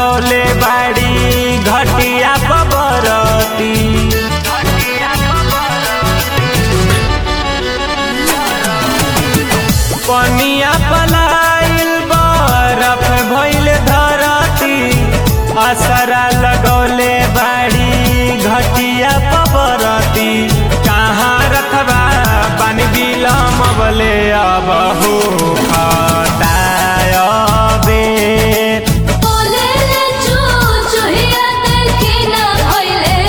लगौले बाड़ी घटिया बरती पनिया पलाइल बरफ भइल धरती असरा लगौले बाड़ी घटिया बरती कहाँ रखबा पानी बिलम बले अब हो खतायबे बोले ले चू चुहिया देखी ना होइले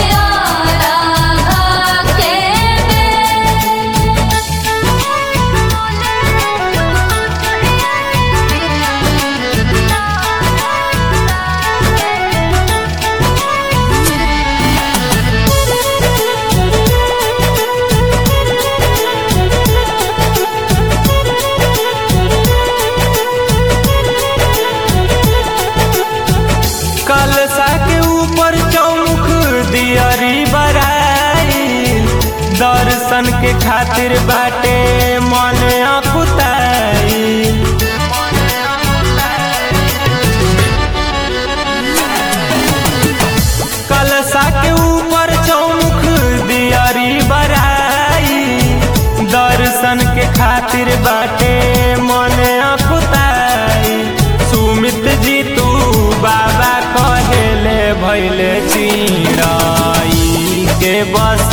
आरा के कलसा के ऊपर चौमुख दियरी बराई दर्शन के खातिर बाटे मन अकुताई कलसा के ऊपर चौमुख दियरी बराई दर्शन के खातिर बाटे मन अकुताई सुमित जी तू बाबा कहेले भैले चिड़ाई के बस